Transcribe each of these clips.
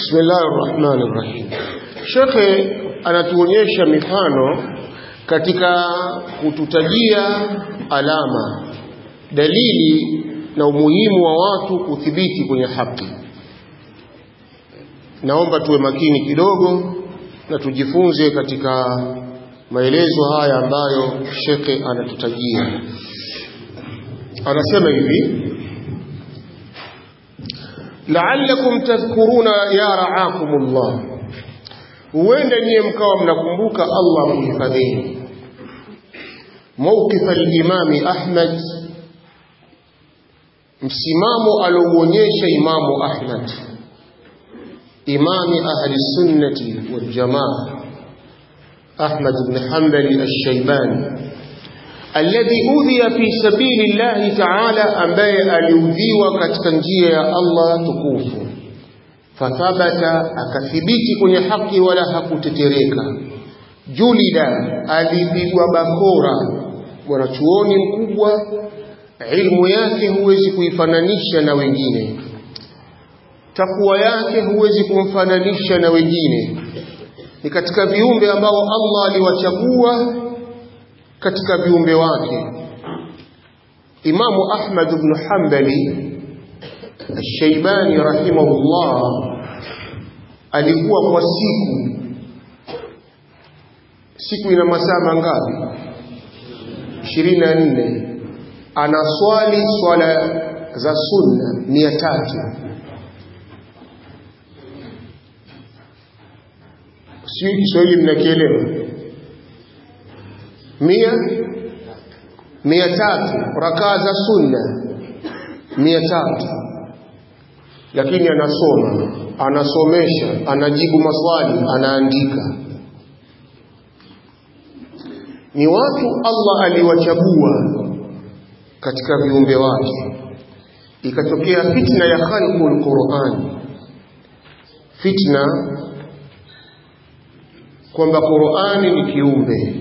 Bismillahir Rahmanir Rahim. Shekhe anatuonyesha mifano katika kututajia alama, dalili na umuhimu wa watu kuthibiti kwenye haki. Naomba tuwe makini kidogo na tujifunze katika maelezo haya ambayo shekhe anatutajia. Anasema hivi la'allakum tadhkuruna ya ra'akumullah, huenda niye mkawa mnakumbuka Allah kuhifadhini. Mawqif al-Imami Ahmad, msimamo alouonyesha Imamu Ahmad, imami ahli sunnati wal jamaa, Ahmad ibn Hanbali ash-Shaybani alladhi udhiya fi sabili llahi taala, ambaye aliudhiwa katika njia ya Allah tukufu. Fathabata, akathibiti kwenye haki wala hakutetereka. Julida, alipigwa bakora. Mwanachuoni mkubwa, ilmu yake huwezi kuifananisha na wengine, takwa yake huwezi kumfananisha na wengine. Ni katika viumbe ambao Allah aliwachagua katika viumbe wake. Imamu Ahmad ibn Hanbali Al-Shaybani rahimahullah alikuwa kwa siku siku ina masaa mangapi? 24 anaswali swala za sunna mia tatu sio Kiswahili mnakielewa mia mia tatu rakaa za sunna mia tatu lakini anasoma anasomesha anajibu maswali anaandika ni watu Allah aliwachagua katika viumbe wake ikatokea fitna ya khalqul Qur'an fitna kwamba Qur'ani ni kiumbe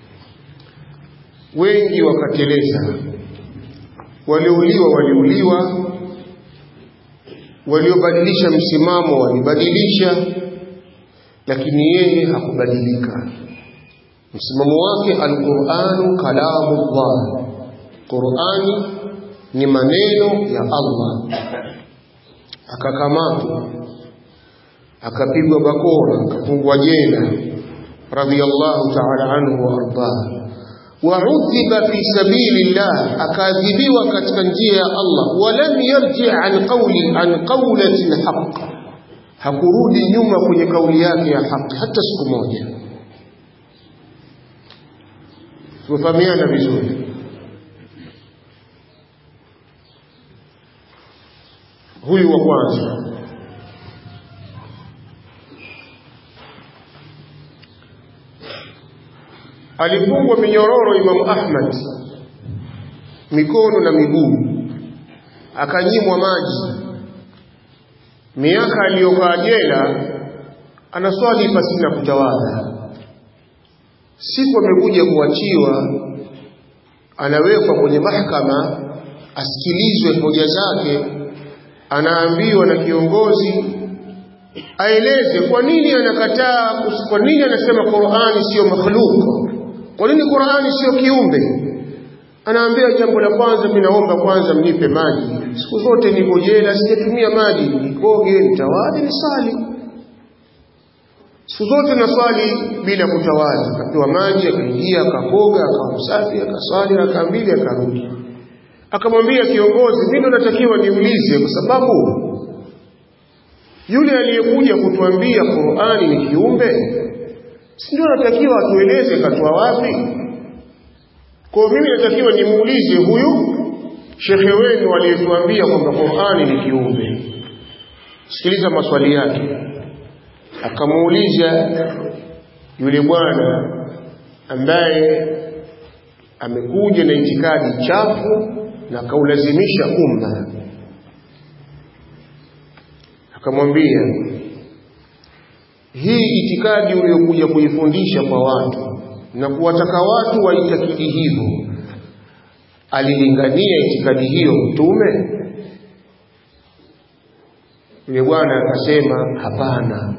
wengi wakateleza, waliouliwa waliuliwa, waliobadilisha msimamo walibadilisha, lakini yeye hakubadilika. Msimamo wake alquranu kalamullah, Qurani ni maneno ya Allah. Akakamatwa, akapigwa bakora, akafungwa jela, radhiyallahu ta'ala anhu wa ardah waudhiba fi sabili llah, akaadhibiwa katika njia ya Allah. Walam yarji an qawli an qawlati lhaq, hakurudi nyuma kwenye kauli yake ya haki hata siku moja. Tumefahamiana vizuri. Huyu wa kwanza alifungwa minyororo Imamu Ahmad mikono na miguu, akanyimwa maji. Miaka aliyokaa jela anaswali pasina kutawadha. Siku amekuja kuachiwa, anawekwa kwenye mahakama asikilizwe hoja zake, anaambiwa na kiongozi aeleze kwa nini anakataa, kwa nini anasema Qur'ani siyo makhluq kwa nini Qur'ani sio kiumbe? Anaambia jambo la kwanza, mimi naomba kwanza mnipe maji. Siku zote niko jela, sijatumia maji, nikoge, nitawali, nisali. Siku zote naswali bila kutawadha. Akapewa maji, akaingia, akakoga, akawa msafi, akaswali raka mbili, akarudi. Akamwambia kiongozi, mimi natakiwa niulize, kwa sababu yule aliyekuja kutuambia Qur'ani ni kiumbe si ndio natakiwa atueleze katoa wapi? Kwa mimi natakiwa nimuulize huyu shekhe wenu aliyetuambia kwamba Qur'ani ni kiumbe. Sikiliza maswali yake. Akamuuliza yule bwana ambaye amekuja na itikadi chafu na akaulazimisha umma, akamwambia hii itikadi uliyokuja kuifundisha kwa watu na kuwataka watu waitakidi hivyo, alilingania itikadi hiyo Mtume? yule bwana akasema hapana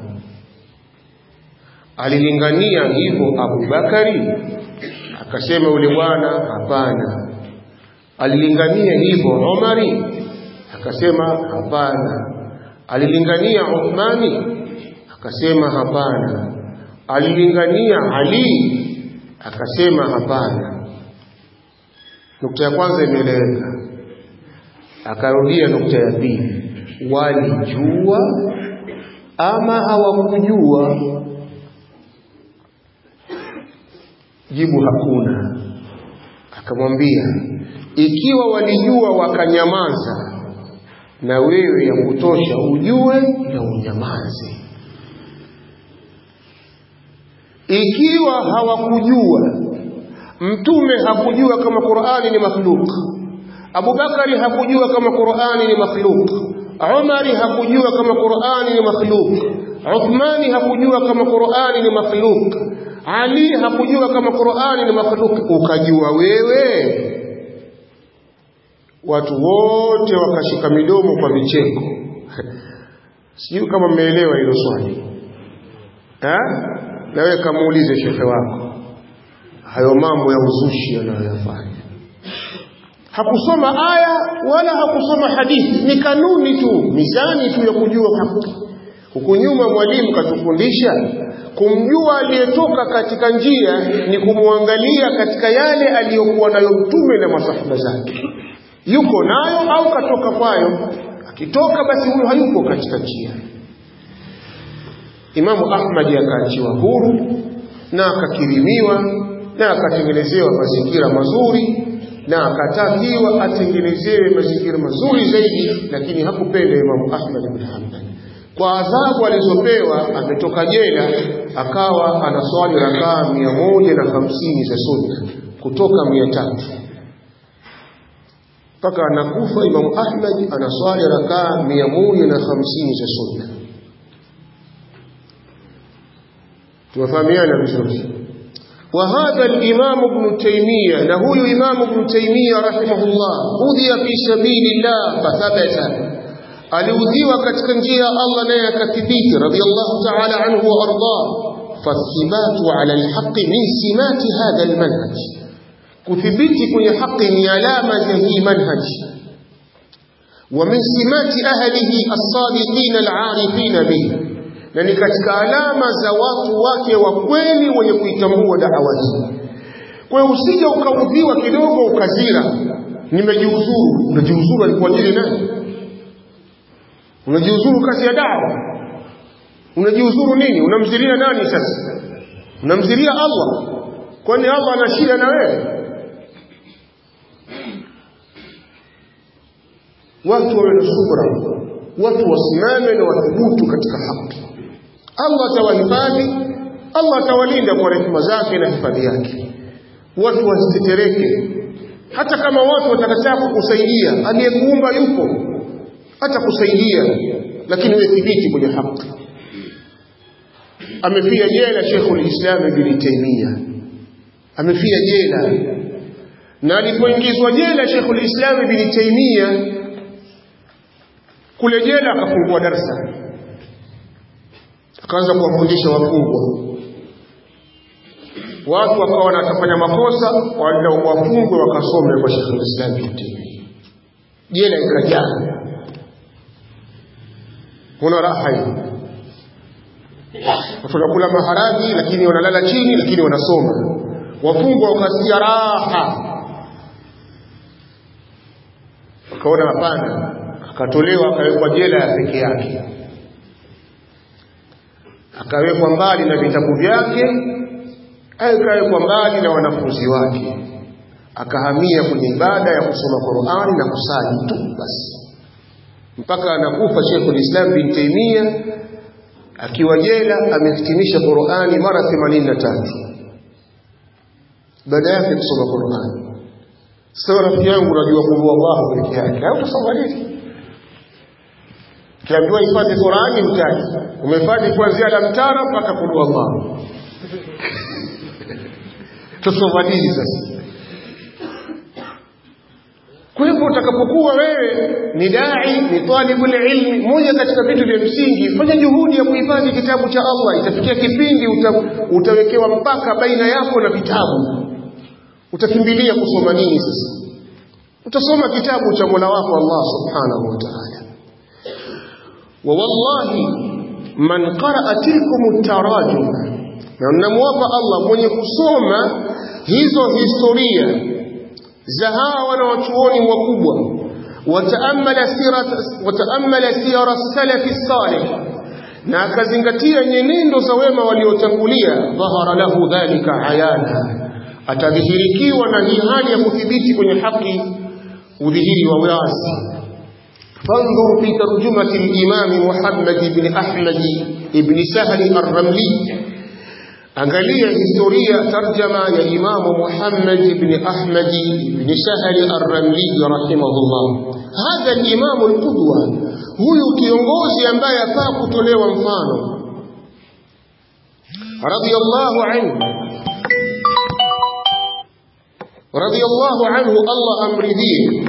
alilingania hivyo Abubakari akasema yule bwana hapana alilingania hivyo Umari akasema hapana alilingania Uthmani akasema hapana alilingania Ali akasema hapana nukta ya kwanza imeeleweka akarudia nukta ya pili walijua ama hawakujua jibu hakuna akamwambia ikiwa walijua wakanyamaza na wewe ya kutosha ujue na unyamaze ikiwa hawakujua mtume hakujua kama Qur'ani ni makhluk Abubakari hakujua kama Qur'ani ni makhluk Umari hakujua kama Qur'ani ni makhluk Uthmani hakujua kama Qur'ani ni makhluk Ali hakujua kama Qur'ani ni makhluk ukajua wewe watu wote wakashika midomo kwa vicheko sijui kama mmeelewa hilo swali eh na wewe kamuulize shekhe wako hayo mambo ya uzushi anayoyafanya hakusoma aya wala hakusoma hadithi ni kanuni tu mizani tu ya kujua haki huku nyuma mwalimu katufundisha kumjua aliyetoka katika njia ni kumwangalia katika yale aliyokuwa nayo mtume na masahaba zake yuko nayo au katoka kwayo akitoka basi huyo hayuko katika njia Imamu Ahmad akaachiwa huru na akakirimiwa na akatengenezewa mazingira mazuri na akatakiwa atengenezewe mazingira mazuri zaidi lakini hakupenda Imamu Ahmad bin Hanbal kwa adhabu alizopewa ametoka jela akawa anaswali rakaa mia moja na hamsini za sunna kutoka mia tatu mpaka anakufa Imamu Ahmad anaswali rakaa mia moja na hamsini za sunna tumefahamiana vizuri وهذا الإمام ابن تيمية له إمام ابن تيمية رحمه الله أوذي في سبيل الله فثبت aliudhiwa katika njia ya Allah naye akathibiti radiyallahu ta'ala anhu wa arda fathibatu ala alhaqi min simati hadha almanhaj kuthibiti kwenye haki ni alama za hii manhaj wa min simati ahlihi as-sadiqin al-arifin bihi na ni katika alama za watu wake wa kweli wenye kuitambua da'wa hii kwa hiyo usije ukaudhiwa kidogo ukazira nimejiuzuru unajiuzuru alikuwa ajili nani unajiuzuru kazi ya dawa unajiuzuru nini unamzilia nani sasa unamzilia Allah kwani Allah ana shida na wewe watu wawe na subra watu wasimame na wathubutu katika haki Allah atawahifadhi Allah atawalinda kwa rehema zake na hifadhi yake watu wasitetereke hata kama watu watakataa kukusaidia aliyekuumba yupo hata kusaidia lakini wewe thibiti kwenye haki amefia jela Sheikhul Islam Ibn Taymiyyah amefia jela na alipoingizwa jela Sheikhul Islam Ibn Taymiyyah kule jela akafungua darasa akaanza kuwafundisha wafungwa watu wakawa wanatafanya makosa wala wafungwe wakasome kwa Sheikhul Islam Ibn Taymiyyah jela ikajaa kuna raha hii watu wanakula maharagi lakini wanalala chini lakini wanasoma wafungwa wakasikia raha wakaona hapana akatolewa akawekwa jela ya peke yake akawekwa mbali na vitabu vyake akawekwa mbali na wanafunzi wake akahamia kwenye ibada ya kusoma Qur'ani na kusali tu basi mpaka anakufa Sheikh Islam bin Taymiyyah akiwa jela amehitimisha Qur'ani mara 83 baada yake kusoma Qur'ani sasa rafiki yangu unajua kuwa Allah peke yake au utasoma nini kiambiwa hifadhi Qur'ani mtaji umehifadhi kuanzia alamtara mpaka kulu Allah tusoma nini sasa kwa hivyo utakapokuwa wewe ni dai ni talibul ilmi moja katika vitu vya msingi fanya juhudi ya kuhifadhi kitabu cha Allah itafikia kipindi uta, utawekewa mpaka baina yako na vitabu utakimbilia kusoma nini sasa utasoma kitabu cha Mola wako Allah subhanahu wa ta'ala wa wallahi man qaraa tilkum tarajum na namwapa Allah mwenye kusoma hizo historia za hawa wanawachuoni wakubwa wataamala sirat wataamala siyara salafi salih na akazingatia nyenendo za wema waliotangulia dhahara lahu dhalika ayana atadhihirikiwa na hii hali ya kuthibiti kwenye haki udhihiri wa wazi فانظر في ترجمة الإمام محمد بن أحمد بن سهل الرملي angalia historia tarjama ya imamu Muhammad ibn Ahmad ibn Sahal ar-Ramli rahimahullah hadha al-imam al-qudwa huyu kiongozi ambaye afaa kutolewa mfano radiyallahu anhu radiyallahu anhu Allah amridhie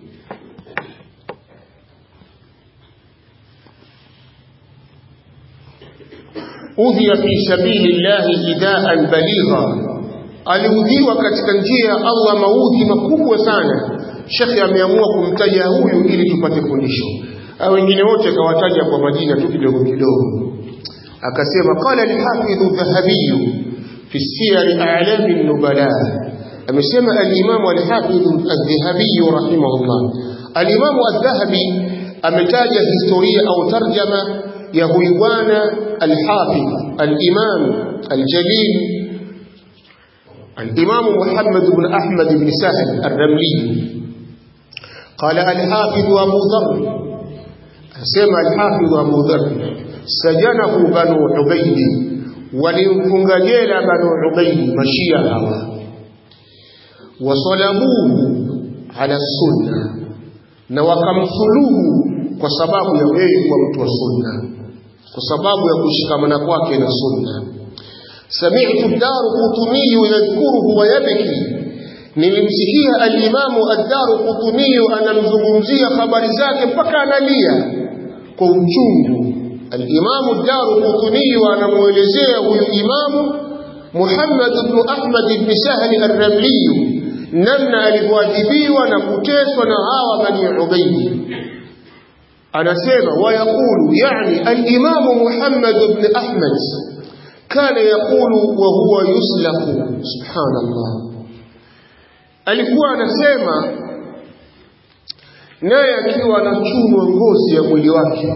udhiya fi sabili llahi idaan baligha aliudhiwa katika njia ya Allah maudhi makubwa sana shekhe ameamua kumtaja huyu ili tupate fundisho au wengine wote akawataja kwa majina tu kidogo kidogo akasema qala al-hafidh dhahabi fi siyar a'lam an-nubala amesema al-imam al-hafidh adh-dhahabi rahimahullah al-imam adh-dhahabi ametaja historia au tarjama ya huyu bwana al-hafidh al-imam al-jalil الإمام محمد بن أحمد بن سهل الرملي قال الحافظ أبو ذر سمع الحافظ أبو ذر سجنه بنو عبيد ولنفنج جيل بنو عبيد مشيئة وصلبوه على السنة na wakamsuluhu kwa sababu ya yeye kuwa mtu wa sunna kwa sababu ya kushikamana kwake na sunna sami'tu ad-daru qutni yadhkuruhu wa yabki nilimsikia al-imamu ad-daru qutni anamzungumzia habari zake mpaka analia kwa uchungu al-imamu ad-daru qutni anamuelezea huyu imamu Muhammad ibn Ahmad ibn Sahl ar-Ramli namna alivyoadhibiwa na kuteswa na hawa bani Ubayd anasema wayaqulu yani al-imamu Muhammad ibn Ahmad kana yaqulu wa huwa yuslaku subhanallah alikuwa anasema naye akiwa anachunwa ngozi ya mwili wake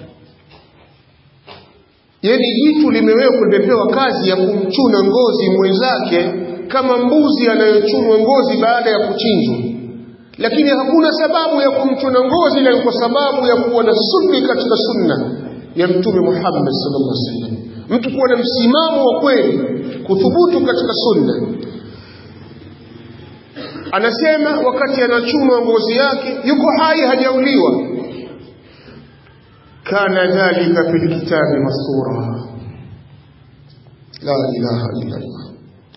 yani jitu limewekwa limepewa kazi ya kumchuna ngozi mwenzake kama mbuzi anayochunwa ngozi baada ya kuchinjwa lakini hakuna sababu ya kumchuna ngozi na kwa sababu ya kuwa na sunni katika sunna ya mtume Muhammad sallallahu alaihi wasallam mtu kuwa na msimamo wa kweli kuthubutu katika sunna anasema wakati anachunwa ngozi yake yuko hai hajauliwa kana dhalika fil kitabi masura la ilaha illa Allah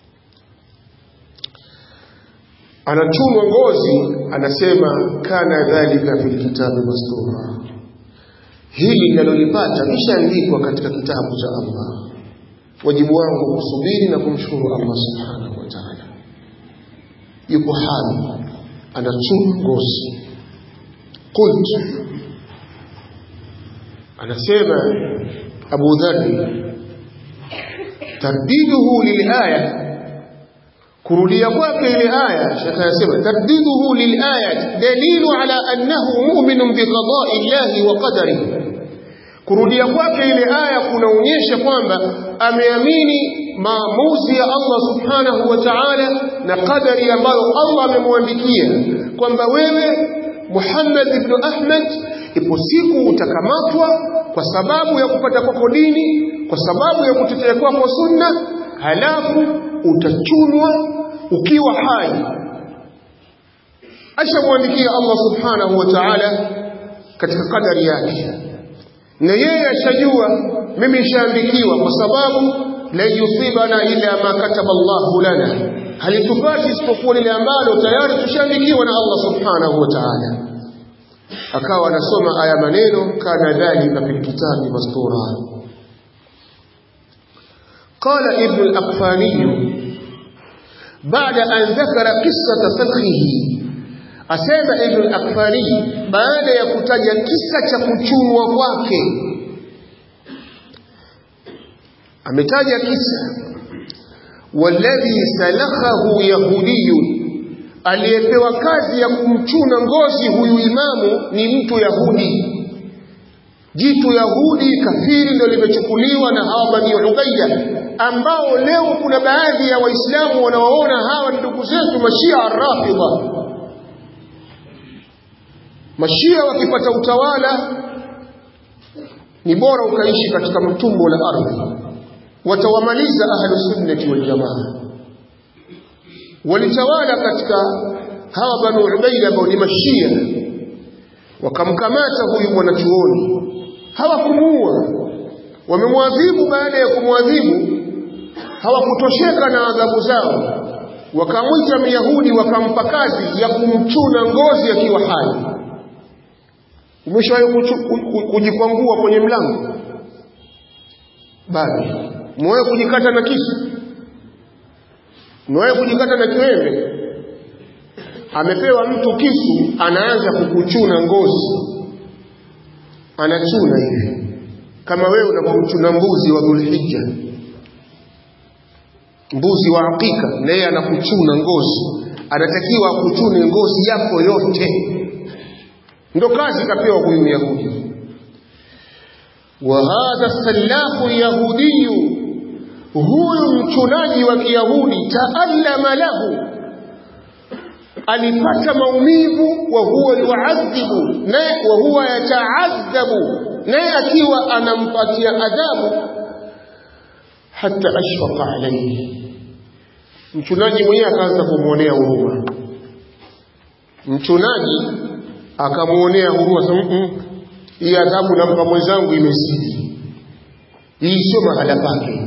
anachunwa ngozi anasema kana dhalika fil kitabi mastura hili ninalolipata lishaandikwa katika kitabu cha Allah wajibu wangu kusubiri na kumshukuru Allah subhanahu wa ta'ala yuko hai anachunwa ngozi qult anasema Abu Dharr tardiduhu lilaya kurudia kwake ile aya shekha anasema tardiduhu lilaya dalilu ala annahu mu'minun biqada'i llahi wa qadarihi kurudia kwake ile aya kunaonyesha kwamba ameamini maamuzi ya Allah subhanahu wa ta'ala na qadari ambayo Allah amemwandikia kwamba wewe Muhammad ibn Ahmad ipo siku utakamatwa kwa sababu ya kupata kwako dini kwa sababu ya kutetea kwako sunna halafu utachunwa ukiwa hai ashamwandikia Allah subhanahu wa ta'ala katika kadari yake na yeye ashajua mimi nishaandikiwa kwa sababu la yusibana ila ma kataba Allahu lana halitupati isipokuwa lile ambalo tayari tushaandikiwa na Allah subhanahu wa ta'ala akawa anasoma aya maneno kana dhalika fil kitabi mastura قال ابن الأقفاني بعد أن ذكر قصة سلخه asema Ibn al-Akfari baada ya kutaja kisa cha kuchunwa kwake ametaja kisa walladhi salakhahu yahudiyun aliyepewa kazi ya kumchuna ngozi huyu imamu ni mtu yahudi jitu yahudi kafiri ndio limechukuliwa na hawa bani ubayya ambao leo kuna baadhi ya waislamu wanawaona hawa ndugu zetu mashia rafidha mashia wakipata utawala ni bora ukaishi katika mtumbo la ardhi watawamaliza ahlu sunnati wal jamaa walitawala katika hawa banu ubaida ambao ni mashia wakamkamata huyu mwanachuoni hawakumuua wamemwadhibu baada ya kumwadhibu hawakutosheka na adhabu zao wakamwita myahudi wakampa kazi ya kumchuna ngozi akiwa hai umeshawahi kujikwangua kwenye mlango bado umewahi kujikata na kisu umewahi kujikata na kiwembe amepewa mtu kisu anaanza kukuchuna ngozi anachuna hivi kama wewe unapomchuna mbuzi wa dhulhijja mbuzi wa hakika na yeye anakuchuna ngozi anatakiwa akuchune ngozi yako yote ndo kazi kapewa huyu Yahudi wa hadha sallahu yahudiyu huyu mchunaji wa Kiyahudi taallama lahu alipata maumivu wa huwa yuadhibu naye wa huwa yataadhabu naye akiwa anampatia adhabu hata ashfaqa alayhi mchunaji mwenyewe akaanza kumwonea huruma mchunaji akamwonea huruma sema hii adhabu nampa mwenzangu imezidi hii sio mahala pake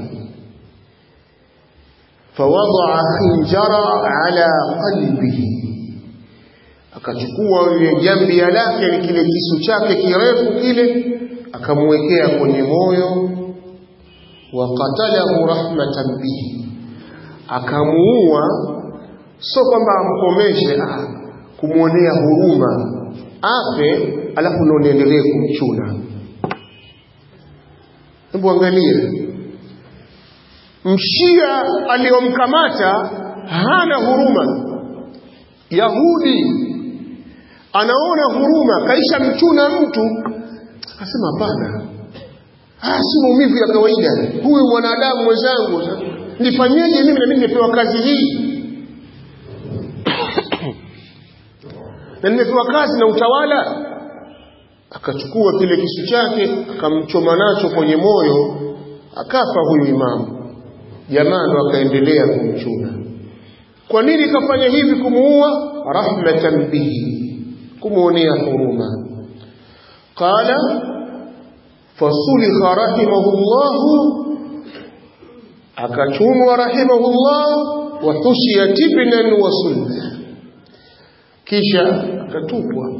fawadaa khinjara ala qalbihi akachukua ile jambia lake ni kile kisu chake kirefu kile akamwekea kwenye moyo wa qatalahu rahmatan bihi akamuua sio kwamba amkomeshe ah, kumwonea huruma afe alafu ndo niendelee kumchuna hebu angalia mshia aliyomkamata hana huruma yahudi anaona huruma kaisha mchuna mtu akasema hapana ah, si maumivu ya kawaida huyu mwanadamu mwenzangu nifanyeje mimi na mimi nimepewa kazi hii na nimepewa kazi na utawala akachukua kile kisu chake akamchoma nacho kwenye moyo akafa huyu imamu jamaa ndo akaendelea kumchuna kwa nini kafanya hivi kumuua rahmatan bihi kumuonea huruma qala fasulikha rahimahullahu akachumwa rahimahullah wa tushiya tibnan wa sunna kisha akatupwa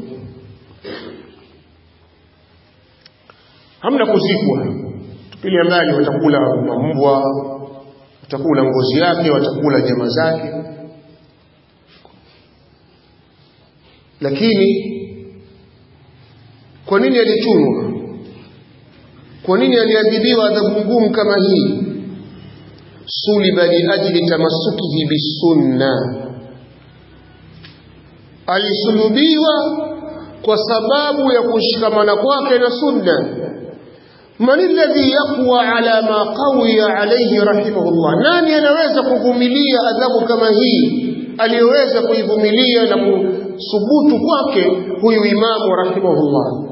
hamna kuzikwa tupilia mbali watakula mambwa watakula ngozi yake watakula nyama zake lakini kwa nini alichunwa kwa nini aliadhibiwa adhabu ngumu kama hii suliba liajli tamassukihi bisunna alisulubiwa kwa sababu ya kushikamana kwake na sunna man alladhi yaqwa ala ma qawiya alayhi rahimahullah nani anaweza kuvumilia adhabu kama hii aliyoweza kuivumilia na kusubutu kwake huyu imamu rahimahullah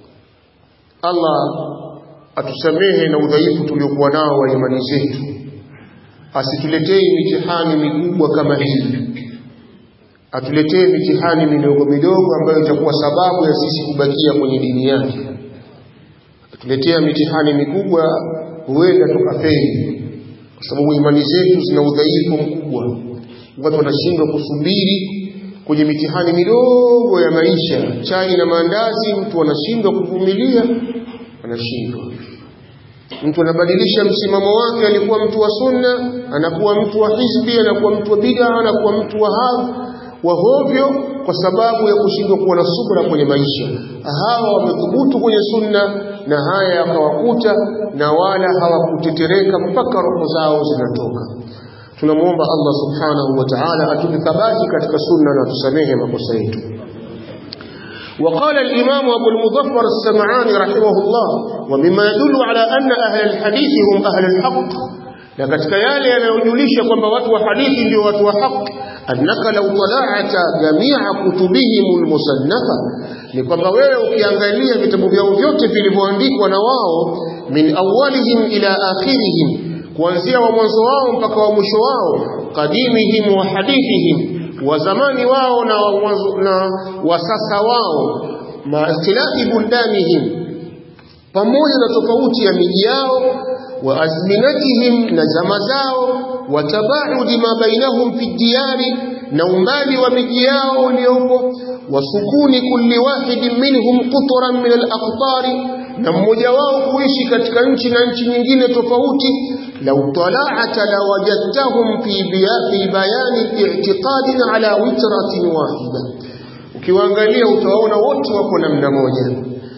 Allah atusamehe na udhaifu tuliokuwa nao wa imani zetu asituletee mitihani mikubwa kama hii atuletee mitihani midogo midogo ambayo itakuwa sababu ya sisi kubakia kwenye dini yake atuletea mitihani mikubwa huenda tukafeli kwa sababu imani zetu zina udhaifu mkubwa watu wanashindwa kusubiri kwenye mitihani midogo ya maisha chai na maandazi mtu anashindwa kuvumilia anashindwa mtu anabadilisha msimamo wake alikuwa mtu wa sunna anakuwa mtu wa hizbi anakuwa mtu wa bid'a anakuwa mtu wa hadhi wa hovyo kwa sababu ya kushindwa kuwa na subra kwenye maisha hawa wamethubutu kwenye sunna na haya yakawakuta na wala hawakutetereka mpaka roho zao zinatoka tunamwomba Allah subhanahu wa ta'ala atupe thabati katika sunna na tusamehe makosa yetu وقال الإمام أبو المظفر السمعاني رحمه الله ومما يدل على أن أهل الحديث هم أهل الحق لقد كيالي ينجليش كما واتوا حديث دي واتوا حق أنك لو طلعت جميع كتبهم المصنفة ni kwamba wewe ukiangalia vitabu vyao vyote vilivyoandikwa na wao min awalihim ila akhirihim kuanzia wa mwanzo wao mpaka wa mwisho wao qadimihim wa hadithihim wa zamani wao na wa, na wa sasa wao ma ikhtilafi buldanihim pamoja na tofauti ya miji yao wa azminatihim na zama zao wa tabaudi ma bainahum fi diyari na umbali wa miji yao uliopo wa sukuni kulli wahidin minhum qutran min al-aqtari na mmoja wao kuishi katika nchi na nchi nyingine tofauti lau tala'ata la wajadtahum fi fi bayani i'tiqadin ala witratin wahida ukiwaangalia utawaona wote wako namna moja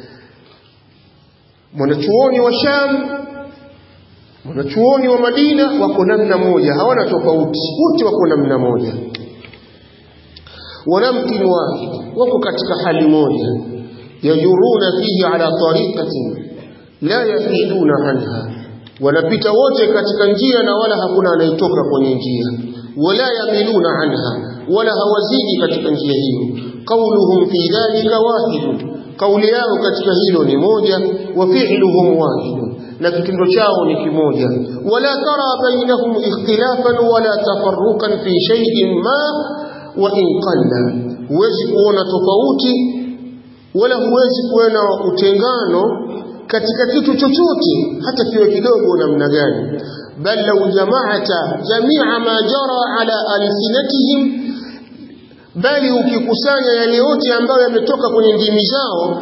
mwanachuoni wa Sham mwanachuoni wa Madina wako namna moja hawana tofauti wote wako namna moja wanamkin wahid wako katika hali moja yajuruna fihi ala tariqatin la yahiduna anha wanapita wote katika njia na wala hakuna anayetoka kwenye njia wala yamiluna anha wala hawazidi katika njia hiyo qauluhum fi dhalika wahid kauli yao katika hilo ni moja wa fi'luhum wahid na kitendo chao ni kimoja wala tara bainahum ikhtilafan wala tafarruqan fi shay'in ma wa in qalla huwezi kuona tofauti wala huwezi kuona utengano katika kitu chochote hata kiwe kidogo namna gani bal law jama'ata jami'a ma jara ala alsinatihim bali ukikusanya yale yote ambayo yametoka kwenye ndimi zao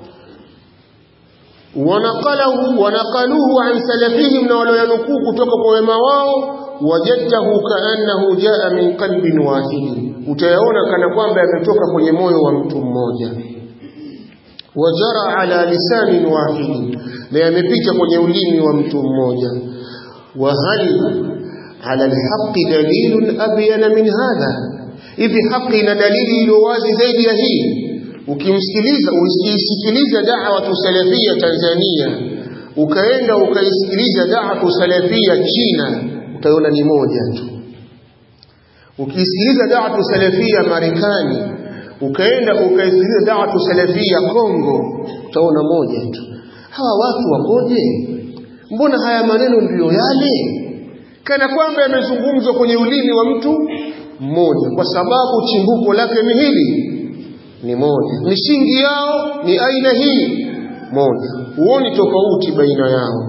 wanaqalahu wanaqaluhu an salafihim na walioyanukuu kutoka kwa wema wao wajadtahu kaannahu jaa min qalbin wahid utayaona kana kwamba yametoka kwenye moyo wa mtu mmoja wajara ala lisanin wahid na yamepita kwenye ulimi wa mtu mmoja wa hal ala alhaqi dalilun abyana min hadha hivi haki ina dalili iliyo wazi zaidi ya hii ukimsikiliza usisikiliza da'wa salafia Tanzania ukaenda ukaisikiliza da'wa salafia China utaona ni moja tu ukisikiliza da'wa salafia Marekani ukaenda ukaisikiliza da'wa salafia Kongo utaona moja tu hawa watu wakoje mbona haya maneno ndiyo yale kana kwamba yamezungumzwa kwenye ulimi wa mtu mmoja kwa sababu chimbuko lake ni hili ni moja misingi yao ni aina hii moja huoni tofauti baina yao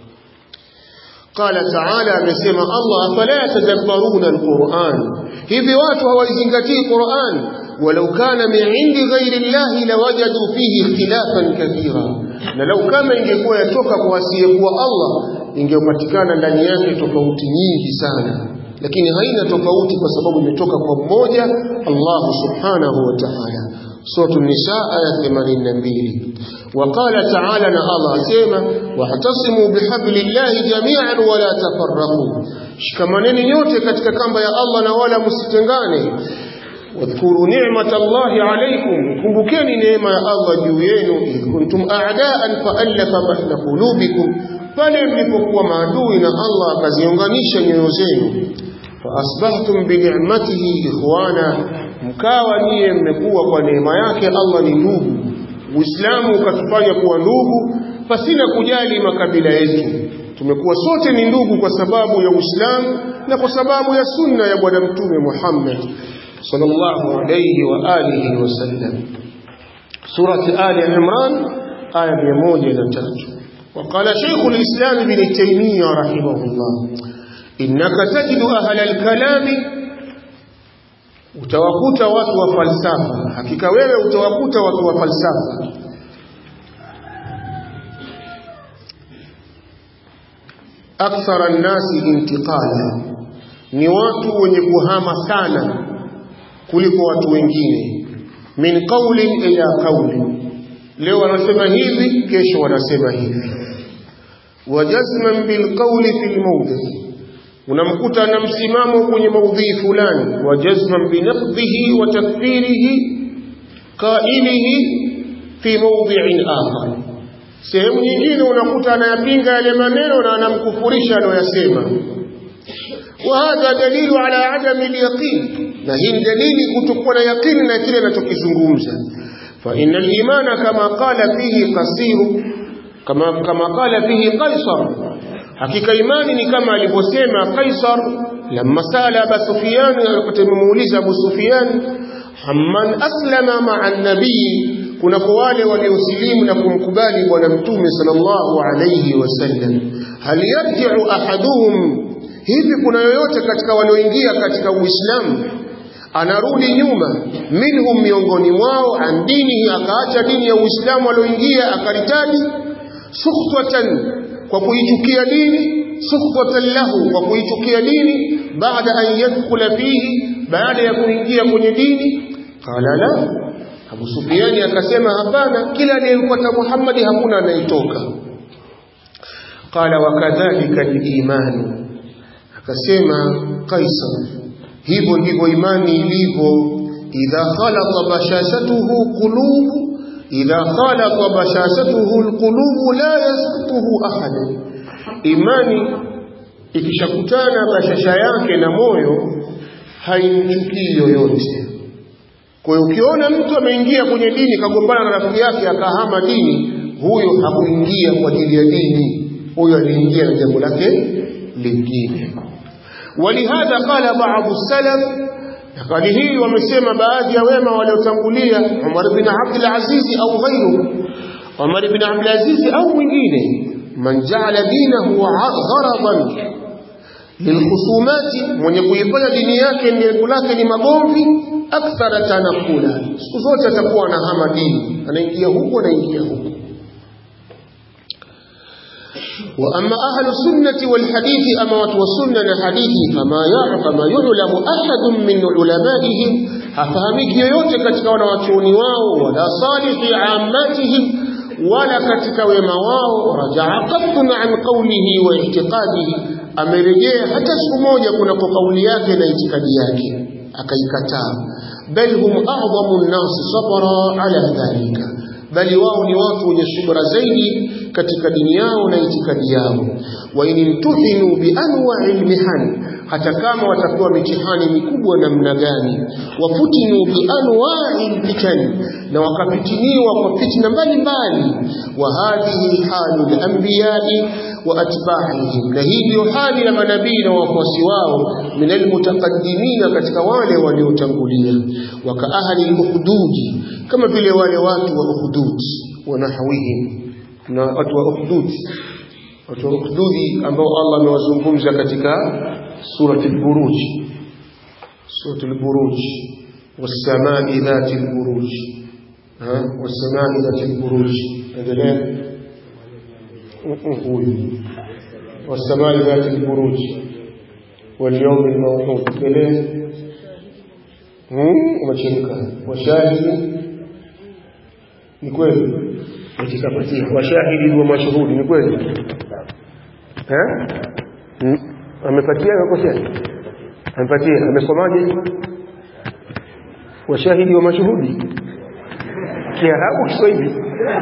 qala taala amesema Allah afala yatadabbaruna alquran hivi watu hawaizingatii Qur'an walau kana min indi ghairi Allah lawajadu fihi ikhtilafan kathira na lau kama ingekuwa yatoka kwa asiyekuwa Allah ingepatikana ndani yake tofauti nyingi sana lakini haina tofauti kwa sababu imetoka kwa mmoja Allah subhanahu wa ta'ala sura an-nisa aya 82 وقال تعالى ان الله اسما واحتصموا بحبل الله جميعا ولا تفرقوا shikamaneni nyote katika kamba ya Allah na wala msitengane wadhkuru ni'mat Allah alaykum kumbukeni neema ya Allah juu yenu kuntum a'daan fa'alafa baina qulubikum pale mlipokuwa maadui na Allah akaziunganisha nyoyo zenu faasbahtum binicmatihi ikhwana mkawa niye mmekuwa kwa neema yake Allah ni ndugu Uislamu ukatufanya kuwa ndugu pasina kujali makabila yetu tumekuwa sote ni ndugu kwa sababu ya Uislamu na kwa sababu ya sunna ya bwana mtume Muhammad sallallahu alayhi wa alihi wasallam surati ali imran aya 103 وقال شيخ الإسلام ابن تيمية رحمه الله إنك تجد أهل الكلام utawakuta watu wa falsafa hakika wewe utawakuta watu wa falsafa akthara nnasi intiqala ni watu wenye kuhama sana kuliko watu wengine min qaulin ila qaulin leo wanasema hivi kesho wanasema hivi wajazman bilqauli fi lmawdhi unamkuta na msimamo kwenye maudhii fulani wajazman binaqdihi wa takfirihi qailihi fi mawdhi'in akhar sehemu nyingine unakuta anayapinga yale maneno na anamkufurisha anayoyasema وهذا دليل على عدم اليقين نهي دليل كتكون يقين نكيل نتكزungumza فإن الإيمان كما قال فيه قصير كما كما قال فيه قيصر hakika imani ni kama alivyosema Kaisar lamma sala Abu Sufyan alipomuuliza Abu Sufyan amman aslama ma'a nabii kuna kwa wale waliosilimu na kumkubali bwana mtume sallallahu alayhi wasallam hal yarji'u ahaduhum hivi kuna yoyote katika walioingia katika Uislamu anarudi nyuma minhum miongoni mwao an dinihi akaacha dini ya Uislamu alioingia akaritadi sukhtatan kwa kuichukia dini sukhtatan lahu kwa kuichukia dini baada an yadkhula fihi baada ya kuingia kwenye dini qala la Abu Sufyani akasema hapana kila anayemfuata Muhammad hakuna anayetoka qala wakadhalika al-iman akasema Kaisar hivyo ndivyo imani ilivyo idha khalata bashashatuhu qulubu idha khalata bashashatuhu alqulubu la yasqutuhu ahad imani ikishakutana bashasha yake na moyo haimchukii yoyote kwa hiyo ukiona mtu ameingia kwenye dini kagombana na rafiki yake akahama dini huyo hakuingia kwa ajili ya dini huyo aliingia na jambo lake lingine ولهذا قال بعض السلف قال hii wamesema baadhi ya wema waliotangulia Umar bin Abdul Aziz au ghairu Umar bin Abdul Aziz au mwingine man ja'ala dinahu gharadan lilkhusumati mwenye kuifanya dini yake lengo lake ni magomvi akthara tanakula siku zote atakuwa anahama dini anaingia huko anaingia huko وأما أهل السنة والحديث أما وتوسنة الحديث فما يعرف ما يعلم أحد من علمائهم هفهمك يوتي كتك ونواتوني واو ولا صالح عاماتهم ولا كتك وما واو رجع قط عن قوله واعتقاده أمرجع حتى سموجة كنا قولياك ناعتقادياك أكيكتا بل هم أعظم الناس صبرا على ذلك bali wao ni watu wenye subra zaidi katika dini yao na itikadi yao wa inimtuhinu bi anwa'il mihan hata kama watapewa mitihani mikubwa namna gani wafutinu bi anwa'il fitan na wakapitiniwa kwa fitna mbalimbali wa hadhihi halu al-anbiya'i wa atba'ihim na hii ndio hali ya manabii na wafuasi wao min almutaqaddimina katika wale waliotangulia wa ka ahli al-ukhdudi kama vile wale watu wa ukhdud wa nahwihim na watu wa ukhdud watu wa ukhdudi ambao Allah amewazungumza katika surati al-buruj surati al-buruj was-samai dhati al-buruj ha was-samai dhati al-buruj endelea huyu والسماء ذات البروج واليوم الموعود إليه umechemka washahidi ni kweli utikapatia washahidi wa mashuhudi ni kweli eh amepatia amekosea amepatia amesomaje washahidi wa mashuhudi kiarabu kiswahili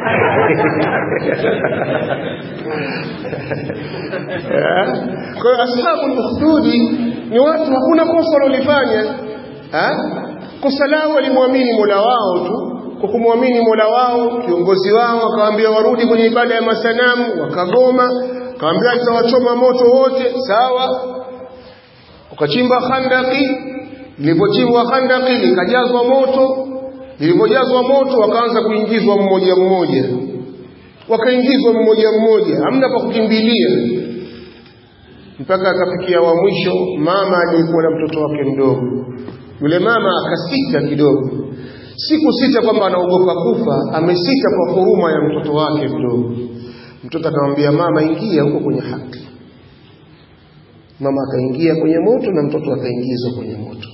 kwa hiyo ashabu ukhdudi ni watu hakuna kosa walolifanya kosa lao walimwamini mola wao tu kwa kumwamini mola wao kiongozi wao akawaambia warudi kwenye ibada ya masanamu wakagoma akawaambia tutawachoma moto wote sawa ukachimba khandaki lilipochimbwa khandaki likajazwa moto lilipojazwa moto wakaanza kuingizwa mmoja mmoja wakaingizwa mmoja mmoja hamna pa kukimbilia mpaka akafikia wa mwisho mama aliyekuwa na mtoto wake mdogo yule mama akasita kidogo siku sita kwamba anaogopa kufa amesita kwa huruma ya mtoto wake mdogo mtoto akamwambia mama ingia huko kwenye haki mama akaingia kwenye moto na mtoto akaingizwa kwenye moto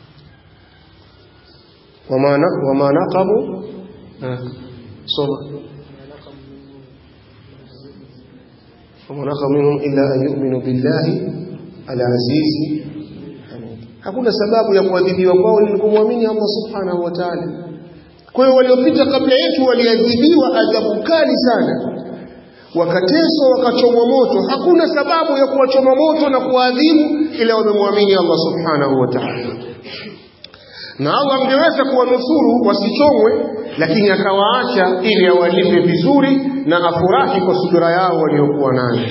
wama wama naqabu soma wama naqabu minhum illa an yu'minu billahi al-aziz hakuna sababu ya kuadhibiwa kwao ni kumwamini Allah subhanahu wa ta'ala kwa hiyo waliopita kabla yetu waliadhibiwa adhabu kali sana wakateswa wakachomwa moto hakuna sababu ya kuwachoma moto na kuadhibu ila wamemwamini Allah subhanahu wa ta'ala na Allah angeweza kuwanusuru wasichomwe lakini akawaacha ili awalipe vizuri na afurahi kwa subira yao waliokuwa nayo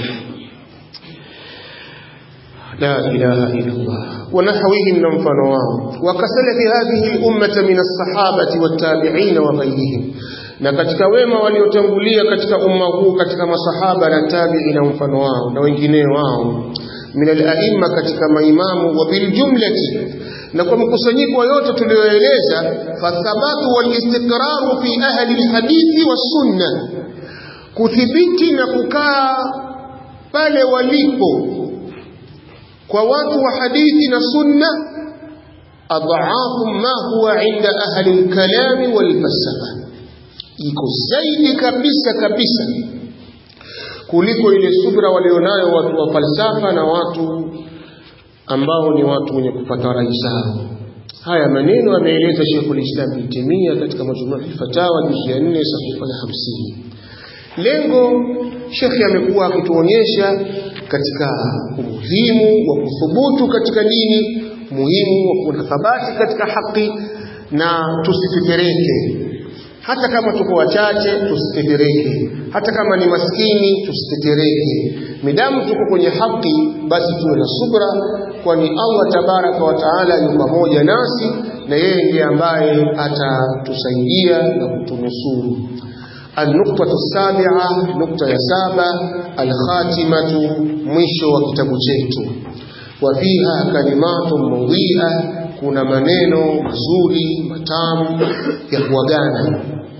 لا إله إلا الله ونحوهم من فنواه وكسلف هذه الأمة من الصحابة والتابعين وغيرهم na katika wema waliotangulia katika umma huu katika masahaba na tabi'i na mfano wao na wengineo wao min al-a'imma katika maimamu wa bil jumlati na kwa mkusanyiko yote tulioeleza fathabatu wal istiqraru fi ahli al-hadithi was sunna kuthibiti na kukaa pale walipo kwa watu wa hadithi na sunna adhaafu ma huwa inda ahli al-kalam wal falsafa iko zaidi kabisa kabisa kuliko ile subra walionayo watu wa falsafa na watu ambao ni watu wenye kupata rai zao haya maneno ameeleza Sheikhul Islam Ibn Taymiyyah katika majmuu al-fatawa juzu ya 4 sahifa ya 50 lengo Sheikh amekuwa akituonyesha katika umuhimu wa kuthubutu katika dini muhimu wa kuwa thabati katika haki na tusitetereke hata kama tuko wachache tusitetereke hata kama ni maskini tusitetereke midamu tuko kwenye haki basi tuwe na subra kwani Allah tabaraka wa taala yu pamoja nasi na yeye ndiye ambaye atatusaidia na kutunusuru النقطة السابعة نقطة يا سابع الخاتمة مشو وكتاب chetu وفيها كلمات مضيئة kuna maneno mazuri matamu ya kuagana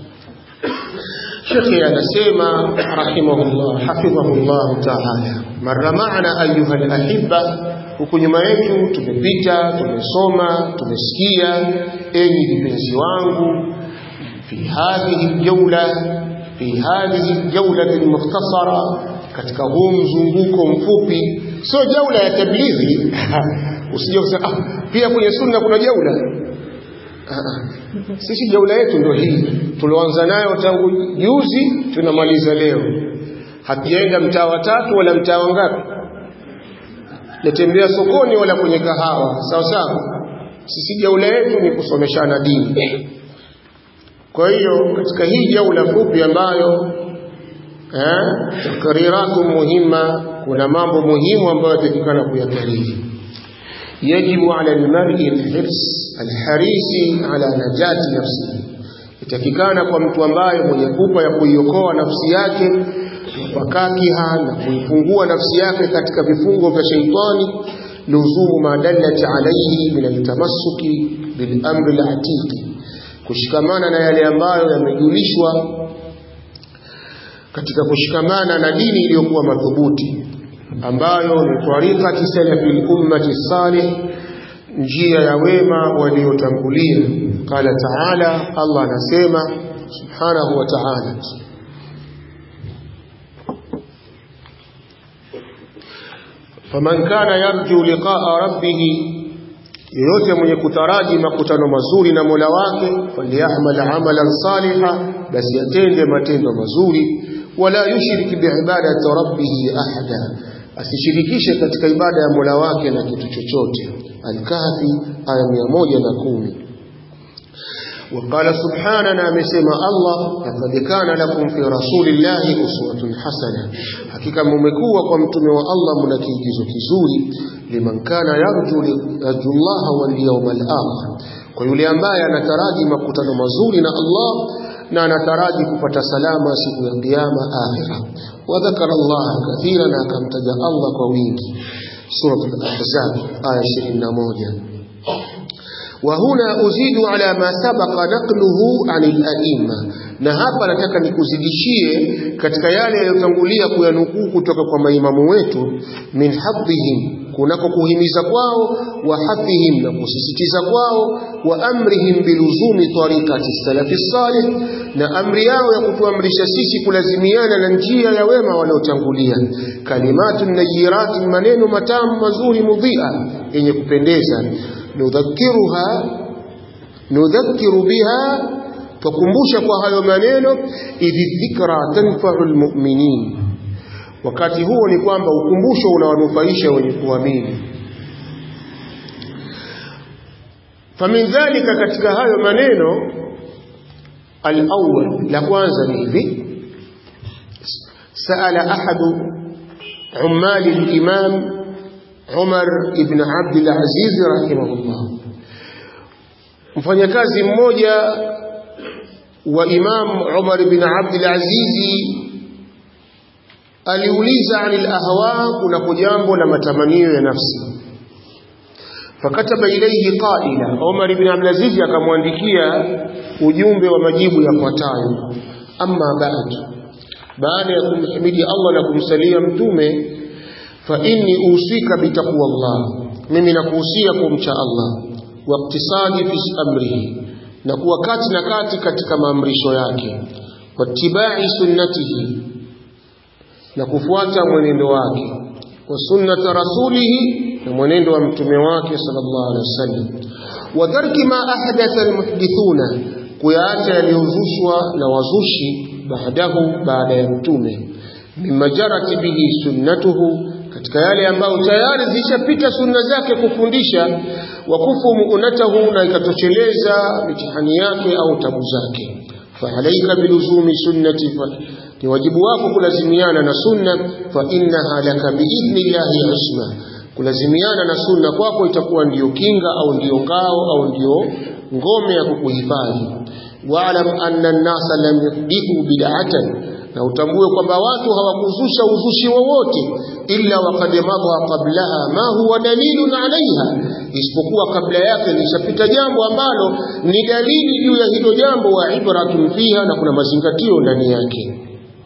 Sheikh anasema rahimahullah hafidhahullah ta'ala marra maana ayuha alahibba huku nyuma yetu tumepita tumesoma tumesikia enyi vipenzi wangu fi hadhihi aljawla fi hadhihi aljawla almukhtasara katika huu mzunguko mfupi sio jaula ya tablighi usije kusema ah, pia kwenye sunna kuna jaula ah, ah. sisi jaula yetu ndio hii tulioanza nayo tangu juzi tunamaliza leo hatujaenda mtaa wa tatu wala mtaa wa ngapi natembea sokoni wala kwenye kahawa sawa sawa sisi jaula yetu ni kusomeshana dini kwa hiyo katika hii jaula fupi ambayo eh, takariratu muhima kuna mambo muhimu ambayo yatakikana kuyakariri yajibu ala almar'i alhirs alharisi ala najati nafsihi itakikana kwa mtu ambaye mwenye pupa ya kuiokoa nafsi yake wakakiha na kuifungua nafsi yake katika vifungo vya sheitani luzumu ma dallat alayhi min altamassuki bil amri alatiqi kushikamana na yale ambayo yamejulishwa katika kushikamana na dini iliyokuwa madhubuti ambayo ni tariqati salafi ummati salih njia ya wema waliotangulia qala taala Allah anasema subhanahu wa ta'ala faman kana yarju liqa'a rabbih yeyote mwenye kutaraji makutano mazuri na Mola wake falyamal amalan saliha basi atende matendo mazuri wala yushrik biibadati rabbih ahada asishirikishe katika ibada ya Mola wake na kitu chochote Al-Kahfi aya 110 وقال سبحانه amesema Allah laqad kana lakum fi rasulillahi uswatun hasana hakika mmekuwa kwa mtume wa Allah mna kiigizo kizuri liman kana yarju Allah wal yawmal akhir kwa yule ambaye anataraji makutano mazuri na Allah na anataraji kupata salama siku ya kiyama akhira wa dhakara Allah kathira na akamtaja Allah kwa wingi sura al-ahzab aya 21 وهنا أزيد على ما سبق نقله عن الأئمة na hapa nataka nikuzidishie katika yale yaliyotangulia kuyanukuu kutoka kwa maimamu wetu min hadhihim kunako kuhimiza kwao wa hadhihim na kusisitiza kwao wa amrihim biluzumi tariqati salafi salih na amri yao ya kutuamrisha sisi kulazimiana na njia ya wema waliotangulia kalimatu nayirati maneno matamu mazuri mudhia yenye kupendeza nudhakiruha nudhakiru biha tukumbusha kwa hayo maneno idhi dhikra tanfa'u almu'minin wakati huo ni kwamba ukumbusho unawanufaisha wenye kuamini famin dhalika katika hayo maneno al-awwal la kwanza ni hivi سأل أحد عمال الإمام عمر بن عبد العزيز رحمه الله mfanyakazi mmoja wa Imam Umar bin Abdul Aziz aliuliza anil ahwa kuna jambo la matamanio ya nafsi fakataba ilayhi qaila Umar bin Abdul Aziz akamwandikia ujumbe wa majibu yafuatayo amma ba'd baada ya kumhimidi Allah na kumsalia mtume fa inni usika bitaqwa Allah mimi nakuhusia kumcha Allah wa iktisadi fi amrihi na kuwa kati na kati katika maamrisho yake wattibai sunnatihi na kufuata mwenendo wake wa sunnata rasulihi na mwenendo wa mtume wake sallallahu alaihi wasallam wa tarki ma ahdatha almuhdithuna kuyaacha yaliyozushwa na wazushi baadahu baada ya mtume mimma jarat bihi sunnatuhu katika yale ambayo tayari zishapita sunna zake kufundisha wakufu muunatahu na ikatosheleza mitihani yake au tabu zake faalaika biluzumi sunnati ni wajibu wako kulazimiana na sunna fa innaha laka biidhnillahi isma kulazimiana na sunna kwako itakuwa ndiyo kinga au ndiyo ngao au ndiyo ngome ya kukuhifadhi waalam anna an-nasa lam yuhdithu bid'atan na utambue kwamba watu hawakuzusha uzushi wowote illa waqad madha qablaha ma huwa dalilun alaiha isipokuwa kabla yake lishapita jambo ambalo ni dalili juu ya hilo jambo wa ibratun fiha na kuna mazingatio ndani yake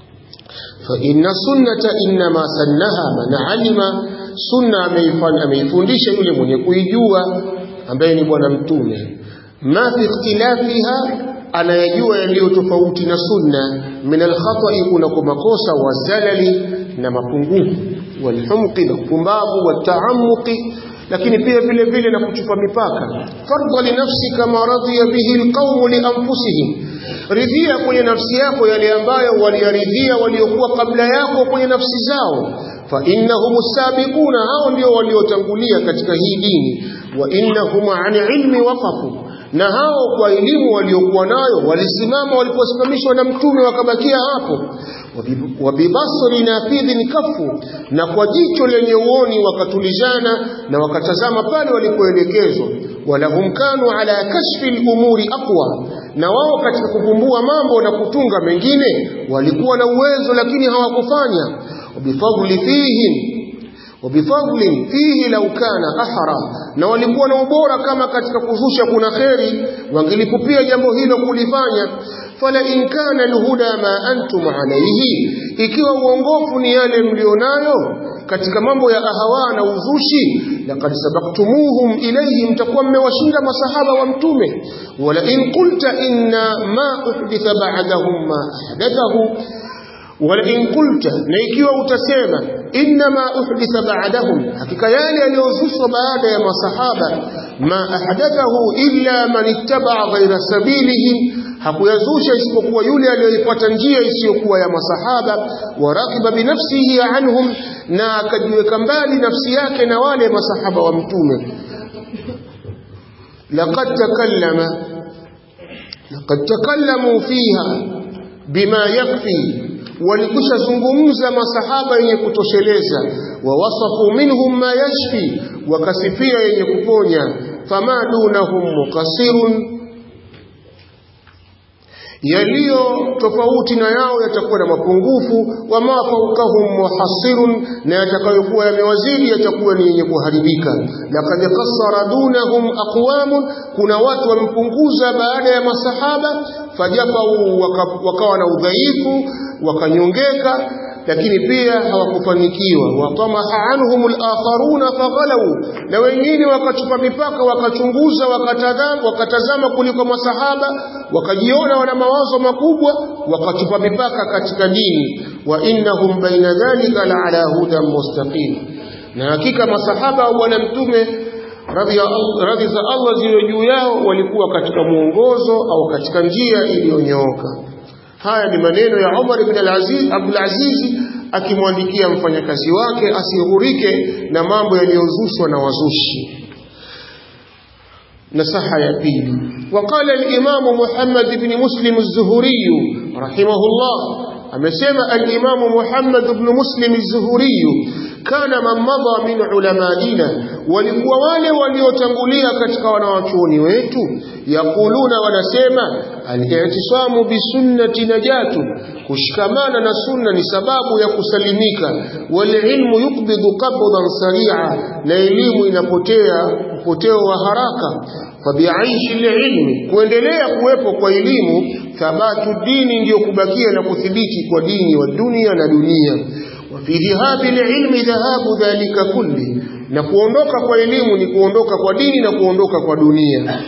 fa inna sunnata inma sannaha man alima sunna ameifanya ameifundisha yule mwenye kuijua ambaye ni bwana mtume ma fi ikhtilafiha anayajua yaliyo tofauti na sunna min alkhata'i kuna makosa wa zalali na mapungufu walhumqi na upumbavu wataamuqi lakini pia vile vile na kuchupa mipaka fardha li nafsika ma radiya bihi alqawm li anfusihim ridhia kwenye nafsi yako yale ambayo waliyaridhia waliokuwa kabla yako kwenye nafsi zao fa innahum sabiquna hao ndio waliotangulia katika hii dini wa innahum an ilmi waqafu na hao kwa elimu waliokuwa nayo walisimama waliposimamishwa na mtume wakabakia hapo wabibasri nafidhin kafu na kwa jicho lenye uoni wakatulizana na wakatazama pale walipoelekezwa walahum kanu ala kashfi lumuri aqwa na wao katika kuvumbua mambo na kutunga mengine walikuwa na uwezo lakini hawakufanya wabifadli fihim wabifadlin fihi lau kana ahra na walikuwa na ubora kama katika kuzusha kuna kheri wangelipupia jambo hilo kulifanya fala in kana alhuda ma antum alayhi ikiwa uongofu ni yale mlionayo katika mambo ya ahawa na uzushi laqad sabaktumuhum ilayhi mtakuwa mmewashinda masahaba wa mtume wala in qulta inna ma uhditha ba'dahum ma ahdathahu ولئن قلت na ikiwa utasema inma uhditha ba'dahum hakika yale yaliyozushwa baada ya masahaba ma ahdathahu illa man ittaba ghayra sabilihi hakuyazusha isipokuwa yule aliyoifuata njia isiyokuwa ya masahaba warakiba binafsihi anhum na akajiweka mbali nafsi yake na wale masahaba wa mtume laqad takallama laqad takallamu fiha bima yakfi walikusha zungumza masahaba yenye kutosheleza wawasafu minhum ma yashfi wakasifia yenye kuponya fama dunahum muqasirun yaliyo tofauti na yao yatakuwa na mapungufu wa ma fawqahum muhassirun na yatakayokuwa yamewazidi yatakuwa ni yenye kuharibika laqad qassara dunahum aqwamun kuna watu wampunguza baada ya masahaba fajafau wakawa na udhaifu wakanyongeka lakini pia hawakufanikiwa watamaha anhum al-akharuna faghalau na wengine wakachupa mipaka wakachunguza wakatazama, wakatazama kuliko masahaba wakajiona wana mawazo makubwa wakachupa mipaka katika dini wa innahum baina dhalika la ala hudan mustaqim na hakika masahaba wa bwana mtume radhi za Allah ziwe juu yao walikuwa katika mwongozo au katika njia iliyonyooka haya ni maneno ya Umar ibn al-Aziz Abdul Aziz akimwandikia mfanyakazi wake asihurike na mambo yaliyozushwa na wazushi nasaha ya pili وقال الإمام محمد بن مسلم الزهري رحمه الله amesema al-Imam Muhammad ibn Muslim az-Zuhuri kana man madha min ulamaina walikuwa wale waliotangulia katika wanawachuoni wetu yakuluna wanasema al-i'tisamu bi sunnati najatu kushikamana na sunna ni sababu ya kusalimika wal ilmu yukbidu qabdan sari'a na elimu inapotea upoteo wa haraka fabiaishi ilmi kuendelea kuwepo kwa elimu thabatu dini ndiyo kubakia na kuthibiti kwa dini wa dunia na dunia wa fi dhahabi ilmi dhahabu dhalika kulli na kuondoka kwa elimu ni kuondoka kwa dini na kuondoka kwa dunia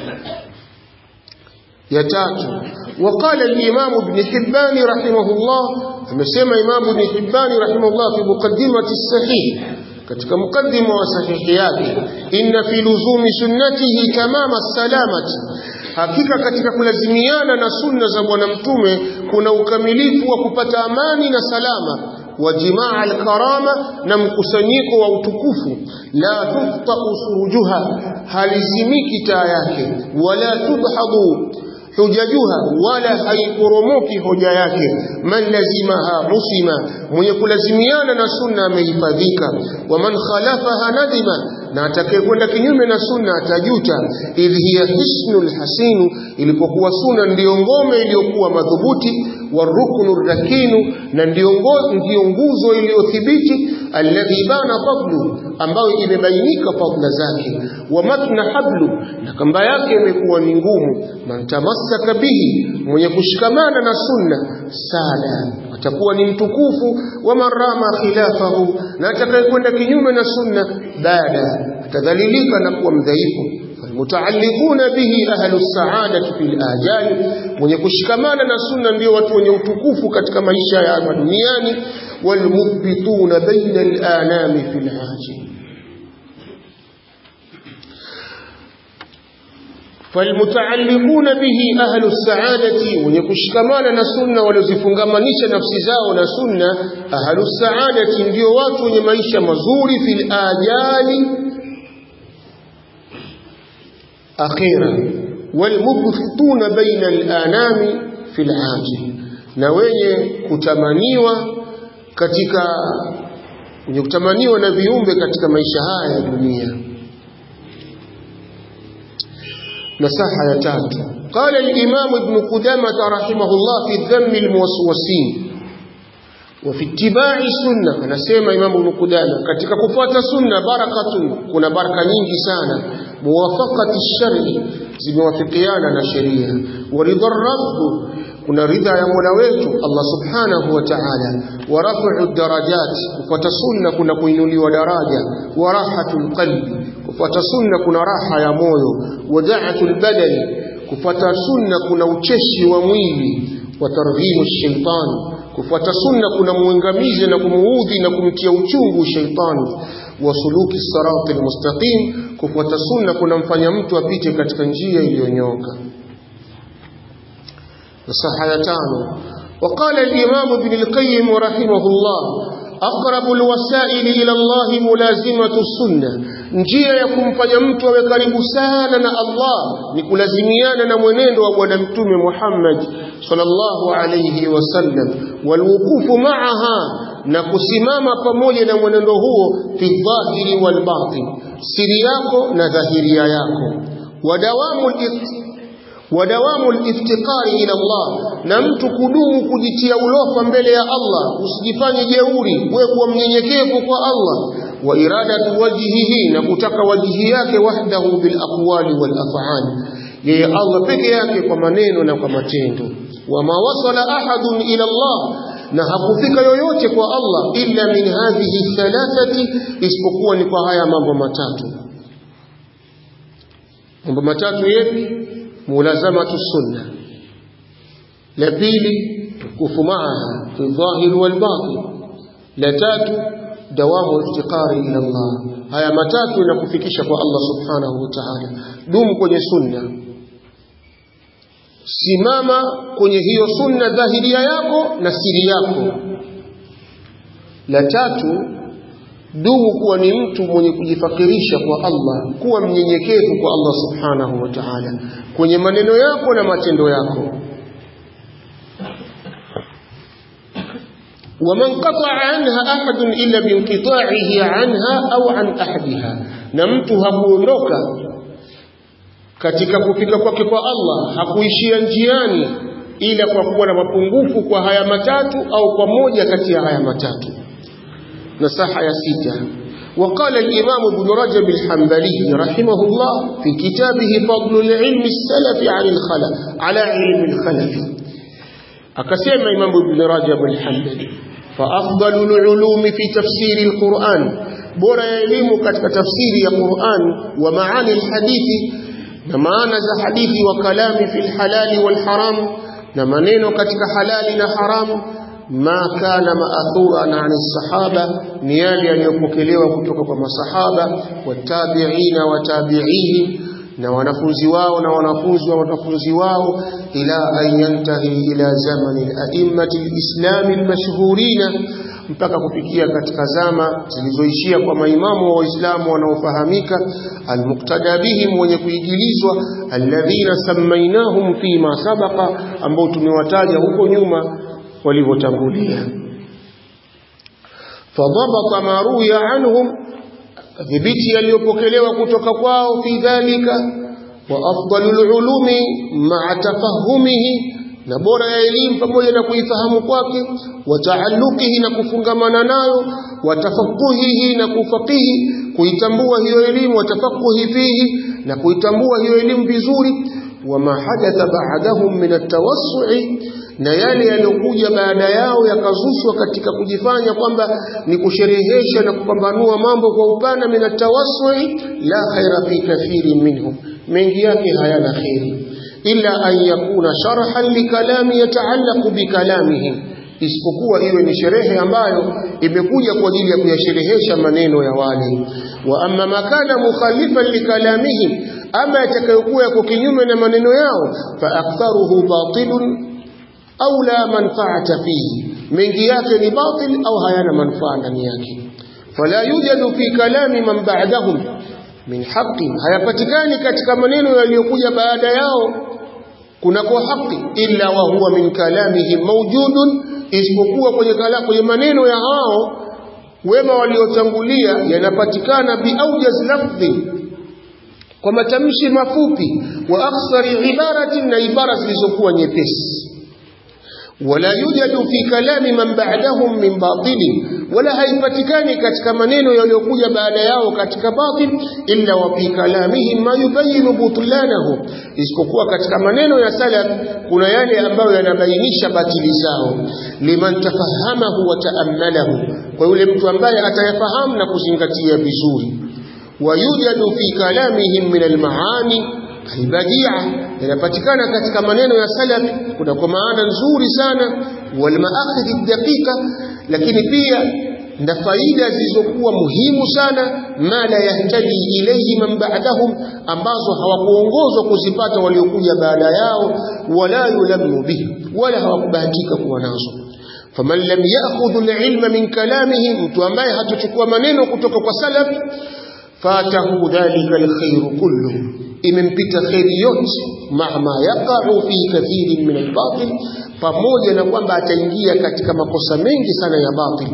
ya tatu وقال الإمام ابن حبان رحمه الله amesema Imam Ibn Hibban rahimahullah fi muqaddimati sahih katika mukaddima wa sahihi yake inna fi luzumi sunnatihi tamama salamati hakika katika kulazimiana na sunna za bwana mtume kuna ukamilifu wa kupata amani na salama wa jimaa alkarama na mkusanyiko wa utukufu la tuftau surujuha halizimiki taa yake wala tudhadu hujajuha wala haiporomoki hoja yake man lazimaha usima mwenye kulazimiana na sunna amehifadhika wa man khalafaha nadima na atakayekwenda kinyume na sunna atajuta idh hiya hisnul hasinu ilipokuwa sunna ndiyo ngome iliyokuwa madhubuti waruknu rakinu na ndiyo nguzo iliyothibiti alladhi bana fadlu ambayo imebainika fadla zake wa matna hablu na kamba yake imekuwa ni ngumu man tamassaka bihi mwenye kushikamana na sunna sada atakuwa ni mtukufu wa marama khilafahu na atakayekwenda kinyume na sunna baada atadhalilika na kuwa mdhaifu mutaalliquna bihi ahlu saadati fil ajali mwenye kushikamana na sunna ndio watu wenye utukufu katika maisha ya hapa duniani walmuthbituna baina al-anami fil ajil فالمتعلقون به أهل السعادة ونكشكمان نسنة ولزفنغمانيش نفس زاو نسنة أهل السعادة ndio watu wenye maisha mazuri fil ajali akhira walmubthituna baina al-anami fil ajil na wenye kutamaniwa katika wenye kutamaniwa na viumbe katika maisha haya ya dunia نصحة يتات قال الإمام ابن قدامة رحمه الله في الذم الموسوسين وفي اتباع السنة أنا سيما إمام ابن قدامة katika kufuata sunna barakatun kuna baraka nyingi sana muwafaqati shari zimewafikiana na sheria waridha rabb kuna ridha ya Mola wetu Allah subhanahu wa ta'ala wa raf'u darajat kufuata sunna kuna kuinuliwa daraja wa rahatul qalbi kufuata sunna kuna raha ya moyo wa da'atul badani kufuata sunna kuna ucheshi wa mwili wa targhimu shaytan kufuata sunna kuna muangamizi na kumuudhi na kumtia uchungu shaitani wa suluki sirati almustaqim kufuata sunna kunamfanya mtu apite katika njia iliyonyoka الصحة تانو وقال الإمام ابن القيم رحمه الله أقرب الوسائل إلى الله ملازمة السنة njia ya kumfanya mtu awe karibu sana na Allah ni kulazimiana na mwenendo wa bwana mtume Muhammad sallallahu alayhi wasallam walwukufu ma'aha na kusimama pamoja na mwenendo huo fi dhahiri wal batin siri yako na dhahiria yako wadawamu wadawamu liftiqari ila Allah na mtu kudumu kujitia ulofa mbele ya Allah usijifanye jeuri wewe kuwa mnyenyekevu kwa Allah wa iradatu wajhihi na kutaka wajihi yake wahdahu bil aqwali wal af'ali yeye Allah peke yake kwa maneno na kwa matendo wama wasala ahadun ila Allah na hakufika yoyote kwa Allah illa min hadhihi thalathati isipokuwa ni kwa haya mambo matatu mambo matatu yepi mulazamatu sunna la pili tukufu maaha fi dhahir wal batin la tatu dawamu iftiqari ila Allah haya matatu yanakufikisha kwa Allah subhanahu wa ta'ala dumu kwenye sunna simama kwenye hiyo sunna dhahiria yako na siri yako la tatu dumu kuwa ni mtu mwenye kujifakirisha kwa Allah kuwa mnyenyekevu kwa Allah subhanahu wa ta'ala kwenye maneno yako na matendo yako ومن قطع عنها أحد إلا بانقطاعه عنها أو عن أحدها نمت hakuondoka katika kufika kwake kwa Allah hakuishia njiani ila kwa kuwa na mapungufu kwa haya matatu au kwa moja kati ya haya matatu nasaha ya sita وقال الإمام ابن رجب الحنبلي رحمه الله في كتابه فضل العلم السلف عن الخلف على علم الخلف أكسيما إمام ابن رجب الحنبلي فأفضل العلوم في تفسير القرآن بورا يليم كتك تفسير القرآن ومعاني الحديث نمانا ذا حديث وكلام في الحلال والحرام نمانين كتك حلال حرام ما كان مأثورا عن الصحابة نيالي أن يبكلوا كتك كما صحابة والتابعين وتابعيهم na wanafunzi wao na wanafunzi wa wanafunzi wao ila an yantahi ila zamani al-a'immati al-islami al-mashhurina mpaka kufikia katika zama zilizoishia kwa maimamu wa Uislamu wanaofahamika almuqtada bihim wenye kuigilizwa alladhina samainahum fi ma sabaqa ambao tumewataja huko nyuma walivyotangulia fadhabata ma ruya anhum dhibiti yaliyopokelewa kutoka kwao fi dhalika wa afdalul ulumi ma'a tafahumihi na bora ya elimu pamoja na kuifahamu kwake wa taalluqihi na kufungamana nayo wa tafaquhihi na kufaqihi kuitambua hiyo elimu wa tafaquhi fihi na kuitambua hiyo elimu vizuri wa ma hadatha ba'dahum min at-tawassu'i na yale yaliyokuja baada yao yakazushwa katika kujifanya kwamba ni kusherehesha na kupambanua mambo kwa upana min at-tawassu'i la khaira fi kathirin minhum mengi yake hayana khairi illa an yakuna sharhan likalami yataallaqu bikalamihim isipokuwa iwe ni sherehe ambayo imekuja kwa ajili ya kuyasherehesha maneno ya wale wa amma makana mukhalifan likalamihim ama yatakayokuwa yako kinyume na maneno yao fa aktharuhu batilun au la manfaata fihi mengi yake ni batil au hayana manufaa ndani yake fala yujadu fi kalami man ba'dahum min haqqi hayapatikani katika maneno yaliyokuja baada yao kunako haki illa wa huwa min kalamihim mawjudun isipokuwa kwenye kala kwenye maneno ya hao wema waliotangulia yanapatikana biaujaz lafdhi kwa matamshi mafupi wa aksari ibaratin na ibara zilizokuwa nyepesi wala yujadu fi kalami man ba'dahum min batilin wala haipatikani katika maneno yaliyokuja baada yao katika batil illa wa fi kalamihim ma yubayinu butlanahu isipokuwa katika maneno ya salaf kuna yale ambayo yanabainisha batili zao liman tafahamahu wa taammalahu kwa yule mtu ambaye atayafahamu na kuzingatia vizuri wayujadu fi kalamihim min almaani albadia yanapatikana katika maneno ya salaf kuna kwa maana nzuri sana walmaakhidhi daqiqa lakini pia na faida zilizokuwa muhimu sana ma la yahtadi ilayhi man ba'dahum ambazo hawakuongozwa kuzipata waliokuja baada yao wala yulamu bihi wala hawakubahatika kuwa nazo faman lam ya'khudh al-ilma min kalamihim mtu ambaye hatuchukua maneno kutoka kwa salaf fatahu dhalika al-khayr kulluhu imempita kheri yote mahma yaqa'u fi kathirin min al-batil pamoja na kwamba ataingia katika makosa mengi sana ya batil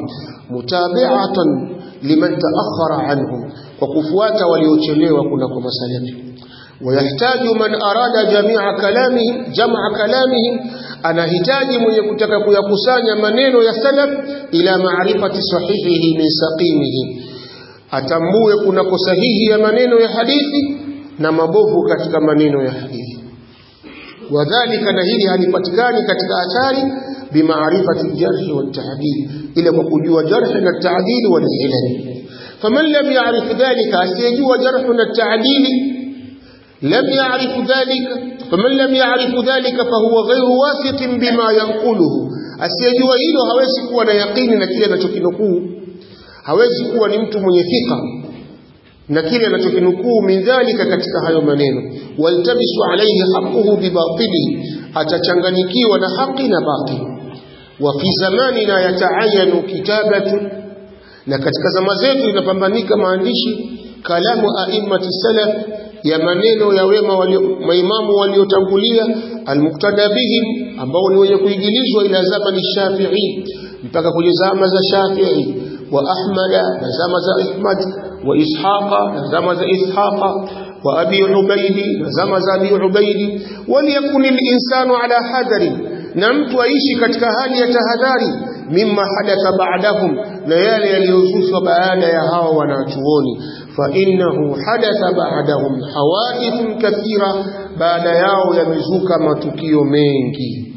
mutabi'atan liman ta'akhkhara anhum kwa kufuata waliochelewa kuna kwa masalafi ويحتاج من أراد جميع كلامهم جمع كلامهم anahitaji mwenye kutaka kuyakusanya maneno ya salaf ila maarifati sahihihi min saqimihi atambue kunako sahihi ya maneno ya hadithi na mabovu katika maneno ya hadithi wadhalika na hili halipatikani katika athari bimaarifati ljarhi waltaadil ila kwa kujua jarhi na taadili walilal faman lam yarif dhalika asiyejua jarhu na taadili lam yarif dhalika faman lam yarif dhalika fahuwa ghairu wathiqin bima yanquluhu asiyejua hilo hawezi kuwa na yaqini na kile anachokinukuu hawezi kuwa ni mtu mwenye thika na kile anachokinukuu min dhalika katika hayo maneno waltabisu alayhi haqquhu bibatili atachanganyikiwa na haki na batili wa fi zamanina yataayanu kitabatu na katika zama zetu inapambanika maandishi kalamu a'immati salaf ya maneno ya wema walio, maimamu waliotangulia almuktada bihim ambao ni wenye kuigilizwa ila zamani Shafi'i mpaka kwenye zama za Shafi'i wa Ahmada na zama za Ahmad wa Ishaqa na zama za Ishaqa wa Abi Ubaidi na zama za Abi Ubaidi waliyakuni linsanu ala hadari na mtu aishi katika hali ya tahadhari mimma hadatha ba'dahum na yale yaliyozushwa baada ya hawa wanachuoni fa innahu hadatha ba'dahum hawadithun kathira baada yao yamezuka matukio mengi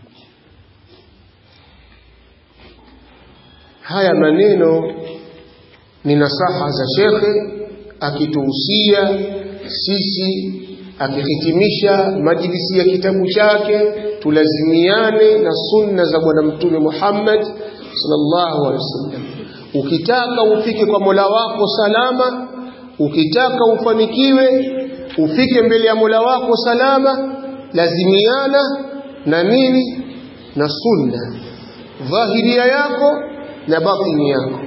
haya maneno ni nasaha za shekhe akituhusia sisi akihitimisha majlisi ya kitabu chake tulazimiane na sunna za bwana mtume Muhammad sallallahu alaihi wasallam ukitaka ufike kwa Mola wako salama ukitaka ufanikiwe ufike mbele ya Mola wako salama lazimiana na nini na sunna dhahiria yako na batini yako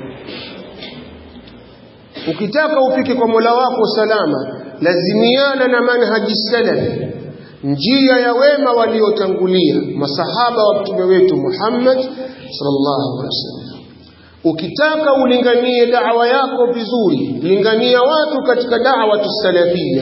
ukitaka ufike kwa Mola wako salama lazimiana na manhaji salafi njia ya wema waliotangulia masahaba wa mtume wetu Muhammad sallallahu alaihi wasallam ukitaka ulinganie da'wa yako vizuri lingania watu katika da'wa tusalafia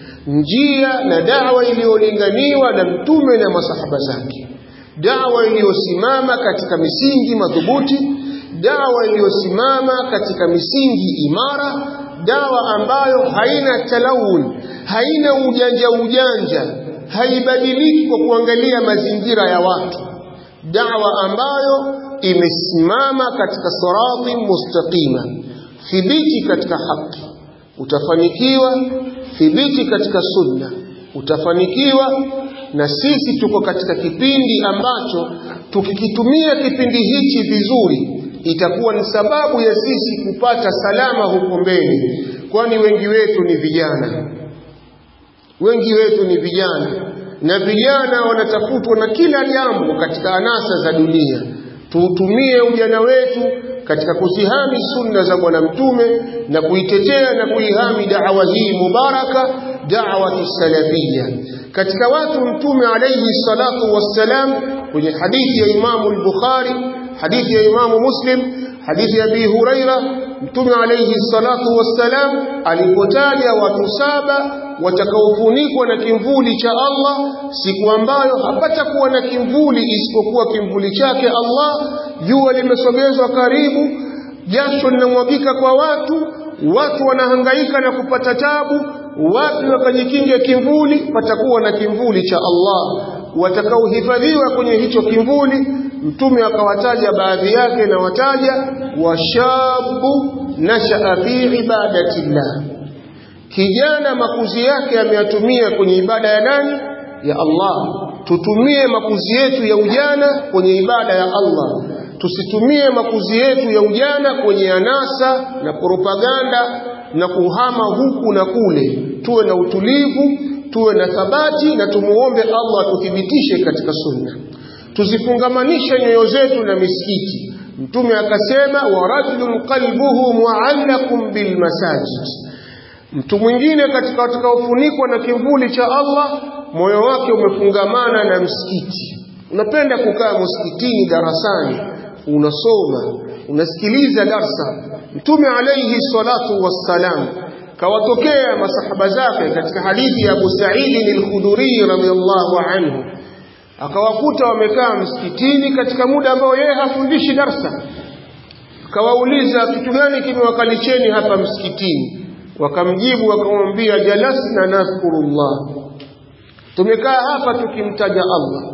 njia na da'wa iliyolinganiwa na mtume na masahaba zake da'wa iliyosimama katika misingi madhubuti dawa iliyosimama katika misingi imara dawa ambayo haina talawun haina ujanja ujanja haibadiliki kwa kuangalia mazingira ya watu dawa ambayo imesimama katika sirati mustaqima thibiti katika haki utafanikiwa thibiti katika sunna utafanikiwa na sisi tuko katika kipindi ambacho tukikitumia kipindi hichi vizuri itakuwa ni sababu ya sisi kupata salama huko mbele kwani wengi wetu ni vijana wengi wetu ni vijana na vijana wanatafutwa na kila jambo katika anasa za dunia tuutumie ujana wetu katika kuzihami sunna za bwana mtume na kuitetea na kuihami da'wa hii mubaraka da'wa salafia katika watu mtume alayhi salatu wassalam kwenye hadithi ya Imamu al-Bukhari hadithi ya Imamu Muslim hadithi ya Abi Huraira Mtume alayhi salatu wassalam alipotaja watu saba watakaofunikwa na kimvuli cha Allah siku ambayo hapatakuwa na kimvuli isipokuwa kimvuli chake Allah jua limesogezwa karibu jasho linamwagika kwa watu watu wanahangaika na kupata tabu watu wakajikinga kimvuli patakuwa na kimvuli cha Allah watakaohifadhiwa kwenye hicho kimvuli mtume akawataja baadhi yake na wataja washabu nashaa fi ibadatillah kijana makuzi yake ameyatumia kwenye ibada ya nani ya Allah tutumie makuzi yetu ya ujana kwenye ibada ya Allah tusitumie makuzi yetu ya ujana kwenye anasa na propaganda na kuhama huku na kule tuwe na utulivu tuwe na thabati na tumuombe Allah atuthibitishe katika sunna tuzifungamanishe nyoyo zetu na misikiti mtume akasema wa rajulun qalbuhu mu'allaqun bil masajid mtu mwingine katika watakaofunikwa na kimvuli cha Allah moyo wake umefungamana na msikiti unapenda kukaa msikitini darasani unasoma unasikiliza darsa mtume alayhi salatu wassalam kawatokea masahaba zake katika hadithi ya Abu Sa'id al-Khudri radhiyallahu anhu akawakuta wamekaa msikitini katika muda ambao yeye hafundishi darsa akawauliza kitu gani kimewakalicheni hapa msikitini wakamjibu wakamwambia jalasna nadhkurullah tumekaa hapa tukimtaja Allah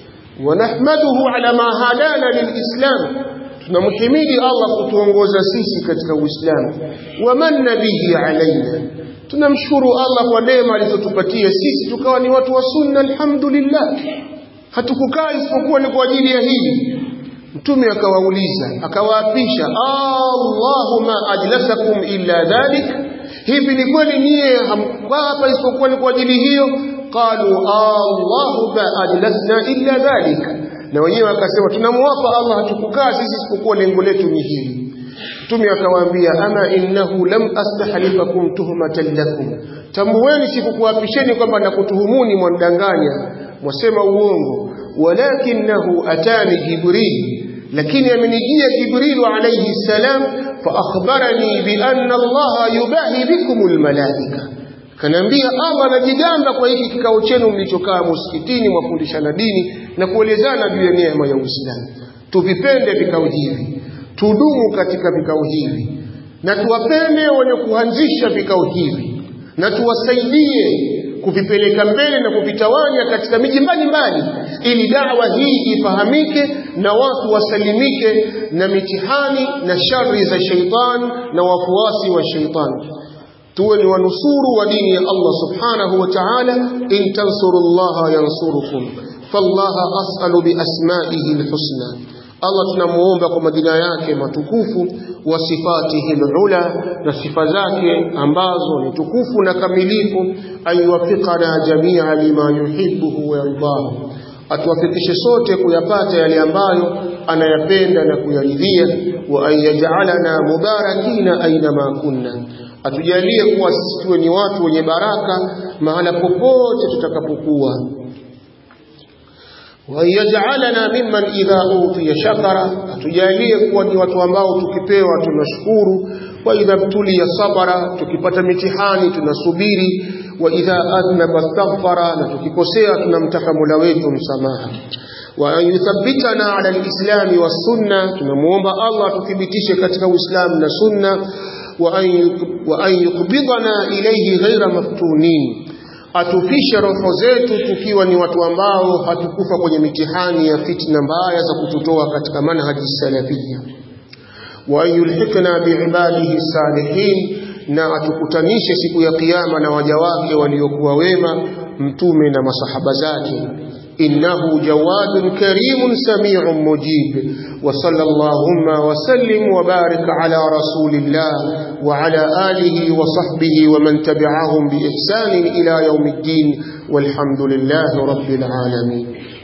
wanahmaduhu ala ma hadana lilislam tunamhimidi Allah kutuongoza sisi katika Uislamu wamanna bihi alaina tunamshukuru Allah kwa neema alizotupatia sisi tukawa ni watu wa sunna alhamdulillah hatukukaa isipokuwa ni kwa ajili ya hili mtume akawauliza akawaapisha Allahumma ajlasakum illa dhalik hivi ni kweli nyie hamkukaa hapa isipokuwa ni kwa ajili hiyo qalu Allahumma ajlasna illa dhalik na wenyewe akasema tunamwapa Allah hatukukaa sisi isipokuwa lengo letu ni hili mtume akawaambia ama innahu lam astahlifakum tuhmatan lakum tambueni sikukuapisheni kwamba nakutuhumuni mwandanganya mwasema uongo walakinahu atani jibril lakini amenijia jibril alayhi salam fa akhbarani bi anna Allah yubahi bikum almalaika kanaambia Allah anajigamba kwa hiki kikao chenu mlichokaa msikitini mwafundishana dini na kuelezana juu ya neema ya Uislamu tuvipende vikao hivi tudumu katika vikao hivi na tuwapende wenye kuanzisha vikao hivi na tuwasaidie kuvipeleka mbele na kuvitawanya katika miji mbalimbali ili dawa hii ifahamike na watu wasalimike na mitihani na shari za sheitan na wafuasi wa sheitan tuwe ni wanusuru wa dini ya Allah subhanahu wa ta'ala in tansurullaha yansurukum fallaha as'alu bi asma'ihi alhusna Allah tunamuomba kwa majina yake matukufu wa sifatihi alula na sifa zake ambazo ni tukufu na kamilifu ayuwafiqana jamia lima yuhibbu wa yardahu atuwafikishe sote kuyapata yale ambayo anayapenda na kuyaridhia wa ayyajalana mubarakina aina ma kunna atujalie kuwa sisi tuwe ni watu wenye baraka mahala popote tutakapokuwa ويجعلنا ممن إذا أوتي شكر atujalie kuwa ni watu ambao tukipewa tunashukuru wa idha btuliya sabara tukipata mitihani tunasubiri wa idha adhnaba astaghfara na tukikosea tunamtaka Mola wetu msamaha wa an yuthabbitana ala alislami wassunna tunamuomba Allah tuthibitishe katika Uislamu na sunna wa an yuqbidana ilayhi ghaira maftunin atufishe roho zetu tukiwa ni watu ambao hatukufa kwenye mitihani ya fitna mbaya za kututoa katika manhaji salafia wa yulhikna biibadihi salihin na atukutanishe siku ya kiyama na waja wake waliokuwa wema mtume na masahaba zake إنه جواد كريم سميع مجيب وصلى اللهم وسلم وبارك على رسول الله وعلى آله وصحبه ومن تبعهم بإحسان إلى يوم الدين والحمد لله رب العالمين